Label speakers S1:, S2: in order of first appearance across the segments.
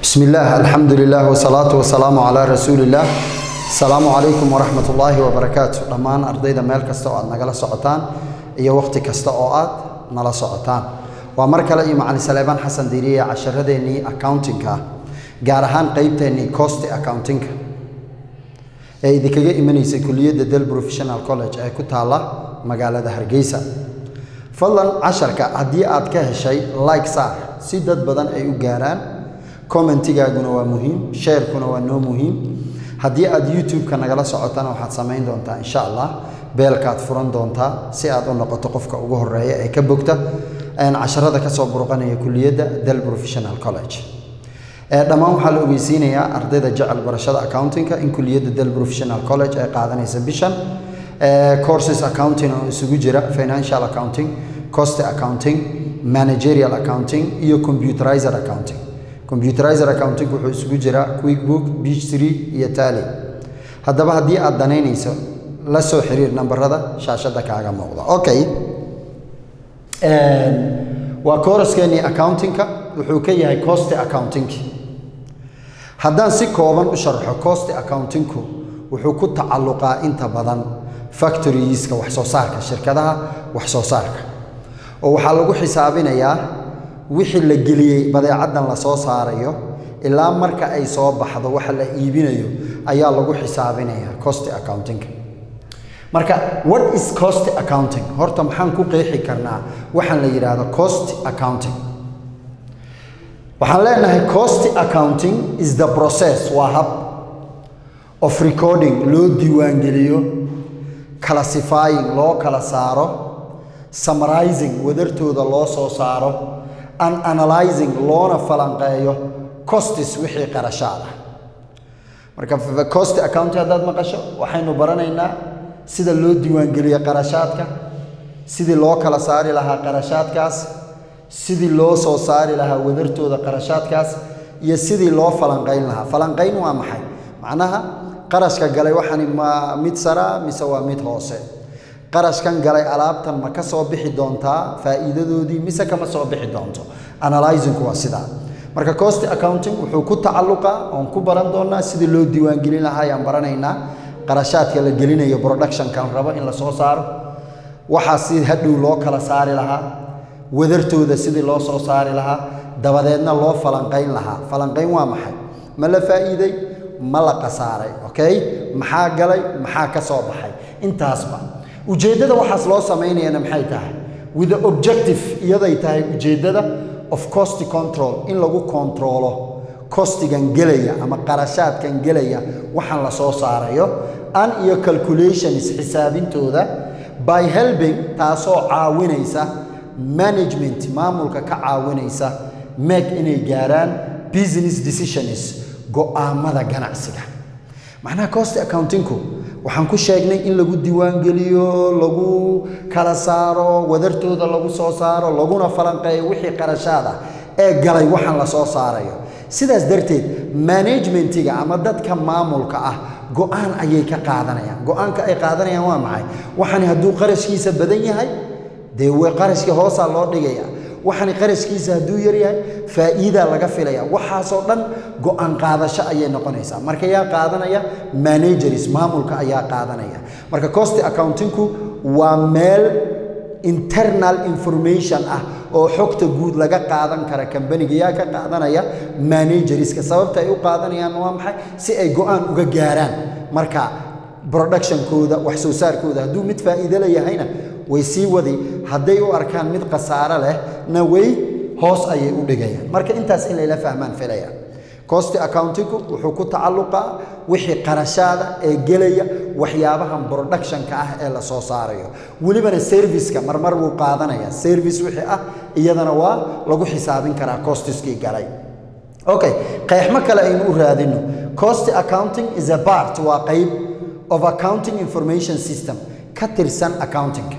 S1: بسم الله الحمد لله والصلاة والسلام على رسول الله السلام عليكم ورحمة الله وبركاته dhammaan ardayda meel kasta oo aad nagala socotaan iyo waqti kasta oo aad nala socotaan waa mar kale iyo macalin saleebaan xasan diiriye casharadeenii accountingka gaar ahaan qeybteennii cost accountingka ee idinkaga imanaysay kuliyadda del professional college ee ku taalla magaalada hargeysa fadlan casharka haddii aad ka heshay like saar si dad badan ay u gaaraan commentigaaguna waa muhiim sharekuna waa noo muhiim haddii aad youtube-ka nagala socotana waxaad samayn doontaa insha allah beelkaad furan doontaa si aad u noqoto qofka ugu horeeya ee ka bogta casharada kasoo burqanaya kuliyadda del professional college dhammaan waxaa la ogeysiinayaa ardayda jecel barashada accountingka in kuliyadda del professional college ay qaadanaysa bishan courses accounting oo isugu jira financial accounting cost accounting managerial accounting iyo computerizer accounting computerizer accounting wuxuu isugu jiraa quickbook beach tree iyo tally haddaba haddii aad danaynayso la soo xiriir nambarada shaashadda kaaga muuqda okay waa kooraskeenii accountingka wuxuu ka yahay cost accountingki haddaan si kooban u sharxo cost accountingku wuxuu ku tacalluqaa inta badan factorieska wax soo saarka shirkadaha wax soo saarka oo waxaa lagu xisaabinayaa wixii la geliyey badeecaddan la soo saarayo ilaa marka ay soo baxdo waxa la iibinayo ayaa lagu xisaabinayaa cost accountingka marka what is cost accounting horta maxaan ku qeexi karnaa waxaan la yidhaahdo cost accounting waxaan leenahay cost accounting is the process waa hab of recording loo diiwaangeliyo classifying loo kala saaro summarizing wadartooda loo soo saaro and analyzing loona falanqeeyo costis wixii qarashaad ah marka cost accounting haddaad maqasho waxaynu baranaynaa sida loo diiwaangeliyo qarashaadka sidii loo kala saari lahaa qarashaadkaas sidii loo soo saari lahaa wadartooda qarashaadkaas iyo sidii loo falanqayn lahaa falanqayn waa maxay macnaha qarashka galay waxani ma mid saraa mise waa mid hoose qarashkan galay alaabtan ma ka soo bixi doontaa faa'iidadoodii mise kama soo bixi doonto analyzingku waa sidaa marka cost accounting wuxuu ku tacalluqaa oon ku baran doonaa sidii loo diiwaangelin lahaa ayaan baranaynaa qarashaadka la gelinayo productionkan rabo in la soo saaro waxaa si hadhow loo kala saari lahaa wadartooda sidii loo soo saari lahaa dabadeedna loo falanqayn lahaa falanqayn waa maxay ma la faa'iiday ma la qasaaray okay maxaa galay maxaa ka soo baxay intaasba ujeeddada waxaas loo samaynayana maxay tahay with the objective iyaday tahay ujeeddada of cost control in lagu kontroolo costigan gelaya ama qarashaadkan gelaya waxaan la soo saarayo an iyo calculations xisaabintooda by helping taasoo caawinaysa management maamulka ka caawinaysa make inay gaaraan business decisions go'aamada ganacsiga macnaha cost accountingku waxaan ku sheegnay in lagu diiwaangeliyo lagu kala saaro wadartooda lagu soo saaro laguna falanqeeyo wixii qarashaad ah ee galay waxaan la soo saarayo sidaas darteed managementiga ama dadka maamulka ah go'aan ayay ka qaadanayaan go'aanka ay qaadanayaan waa maxay waxani hadduu qarashkiisa badan yahay dee qarashkii hoosaa loo dhigaya waxani qarashkiisa hadduu yar yahay faa'iidaa laga filaya waxaasoo dhan go'aan qaadasho ayay noqonaysaa marka yaa qaadanaya managers maamulka ayaa qaadanaya marka cost accountingku waa meel internal information ah oo xogta guud laga qaadan kara kambaniga yaa ka qaadanaya managerska sababta ay u qaadanayaan waa maxay si ay go'aan uga gaaraan marka productionkooda wax soo saarkooda hadduu mid faa'iido la yahayna way sii wadi hadday u arkaan mid khasaaro leh na way hoos ayay u dhigayaan marka intaas in layla fahmaan filaya cost accountingku wuxuu ku tacalluqaa wixii qarashaada ee gelaya waxyaabahan productionka ah ee la soo saarayo welibana serviceka marmar buu qaadanaya service wixii ah iyadana waa lagu xisaabin karaa costiskii galay okay qeexmo kale aynu u raadino cost accounting is a part waa qayb of accounting information system ka tirsan accountingka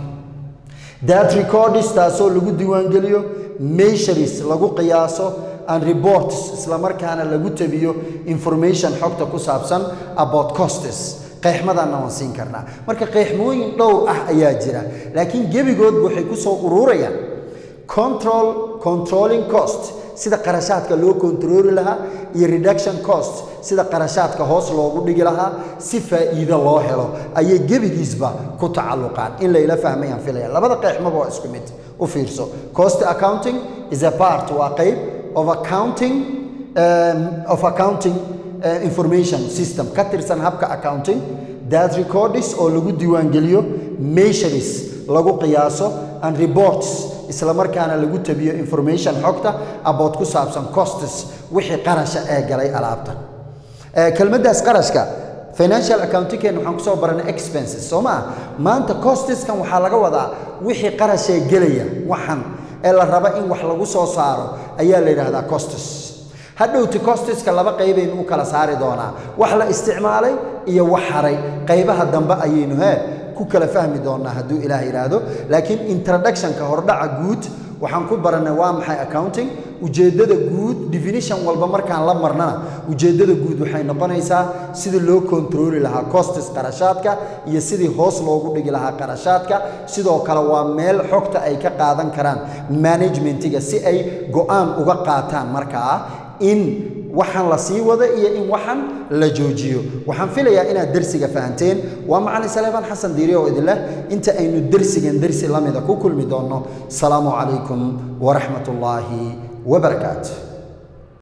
S1: that records taasoo lagu diiwaangeliyo measures lagu qiyaaso and reports islamarkaana lagu tabiyo information xogta ku saabsan about costes qeexmadaanna waan siin karnaa marka qeexmooyin dhowr ah ayaa jira laakiin gebigoodba waxay ku soo ururayaan control controlling cost sida qarashaadka loo kontarooli lahaa iyo reduction cost sida qarashaadka hoos loogu dhigi lahaa si faa'iido loo helo ayay gebigiisba ku tacalluqaan in layla fahmayaan filaya labada qeexmaba waa isku mid u fiirso cost accounting is a part waa qayb of accounting um, of accounting uh, information system ka tirsan habka accounting that records oo lagu diiwaangeliyo measures lagu qiyaaso and reports isla markaana lagu tabiyo information xogta about ku saabsan costes wixii qarasha ee galay alaabta kelmaddaas qarashka financial accountingkeena waxaan kusoo baranay expenses soo maa maanta costeskan waxaa laga wadaa wixii qarashee gelaya waxan ee la raba in wax lagu soo saaro ayaa la yidhaahdaa costes hadhowti costeska laba qaybaynu u kala saari doonaa wax la isticmaalay iyo wax haray qaybaha dambe ayaynu hee ku kala fahmi doonaa hadduu ilaah yidhaahdo laakiin introductionka hordhaca guud waxaan ku barannay waa maxay accounting ujeeddada guud definition walba markaan la marnana ujeeddada guud waxay noqonaysaa sidii loo kontrooli lahaa costes qarashaadka iyo sidii hoos loogu dhigi lahaa qarashaadka sidoo kale waa meel xogta ay ka qaadan karaan managementiga si ay go-aan uga qaataan markaa in waxaan la sii wada iyo in waxan la joojiyo waxaan filayaa inaad dersiga fahanteen waa macalin saleebaan xasan diiri oo idin leh inta aynu dersigan dersi lamida ku kulmi doonno asalaamu calaykum waraxmat ullaahi wabarakaatu